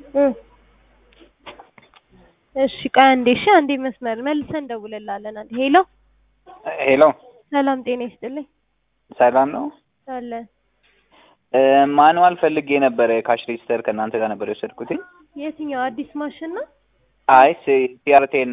እ እሺ ቆይ አንዴ እሺ አንዴ መስመር መልሰን እንደውልልሃለን አንዴ ሄሎ ሄሎ ሰላም ጤና ይስጥልኝ ሰላም ነው። አለ እ ማኑዋል ፈልጌ ነበረ ካሽ ሬጅስተር ከእናንተ ጋር ነበር የወሰድኩትኝ። የትኛው አዲስ ማሽን ነው አይ ሲአርቴን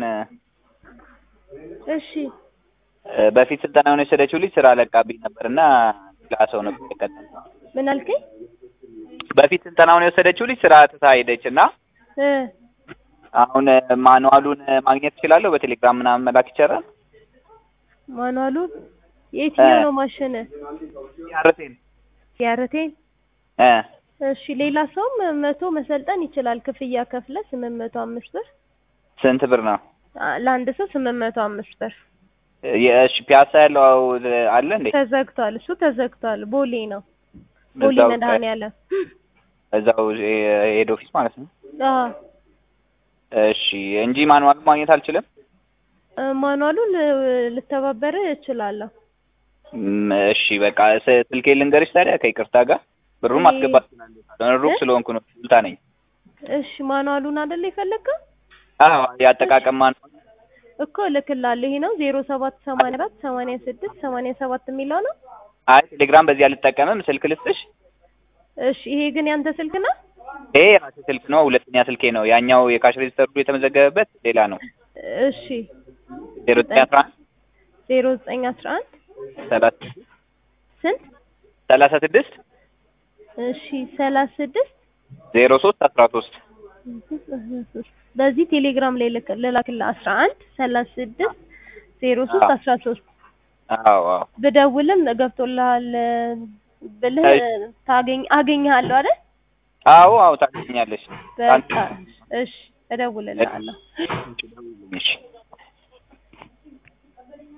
እሺ እ በፊት ስልጠናውን የወሰደችው ልጅ ስራ ለቃብኝ ነበር እና ሌላ ሰው ነበር የቀጠለው። ምን አልከኝ በፊት ስልጠናውን የወሰደችው ልጅ ስራ ትታ ሄደች እና እ አሁን ማኑዋሉን ማግኘት እችላለሁ? በቴሌግራም ምናምን መላክ ይቻላል? ማኑዋሉን የትኛው እ ነው ማሽን ሲአርቴን ያረቴን እ እሺ ሌላ ሰውም መቶ መሰልጠን ይችላል ክፍያ ከፍለ ስምንት መቶ አምስት ብር ስንት ብር ነው? አ- ለአንድ ሰው ስምንት መቶ አምስት ብር የእሺ ፒያሳ ያለው አለ እንዴ? ተዘግቷል እሱ ተዘግቷል ቦሌ ነው ቦሌ እዛው መድኃኒዓለም እዛው ሄድ ኦፊስ ማለት ነው። አዎ እሺ እንጂ ማኑዋል ማግኘት አልችልም። እ ማኑዋሉን እ ልተባበር እችላለሁ እም፣ እሺ በቃ ስ- ስልኬ ልንገርሽ ታዲያ ከይቅርታ ጋር ብሩን እኔ ማስገባት እችላለሁ። ሩቅ እ ስለሆንኩ ነው ስልጣ ነኝ። እሺ ማኑዋሉን አይደለ የፈለግከው አዎ የአጠቃቀም ማኑዋል እኮ እልክልሃለሁ ይሄ ነው ዜሮ ሰባት ሰማንያ አራት ሰማንያ ስድስት ሰማንያ ሰባት የሚለው ነው አይ ቴሌግራም በዚህ አልጠቀምም። ስልክ ልስጥሽ? እሺ ይሄ ግን ያንተ ስልክ ነው ይሄ የራሴ ስልክ ነው፣ ሁለተኛ ስልኬ ነው። ያኛው የካሽ ሬጅስተሩ የተመዘገበበት ሌላ ነው። እሺ ዜሮ ዘጠኝ አስራ አንድ ዜሮ ዘጠኝ አስራ አንድ ሰላሳ ስንት ሰላሳ ስድስት እሺ ሰላሳ ስድስት ዜሮ ሶስት አስራ ሶስት በዚህ ቴሌግራም ላይ ልክ- ልላክልህ አስራ አንድ ሰላሳ ስድስት ዜሮ ሶስት አስራ ሶስት አዎ አዎ ብደውልም ገብቶልሃል ብልህ ታገኝ አገኝሃለሁ አይደል አዎ አዎ ታገኛለሽ። በቃ እሺ እደውልልሃለሁ እሺ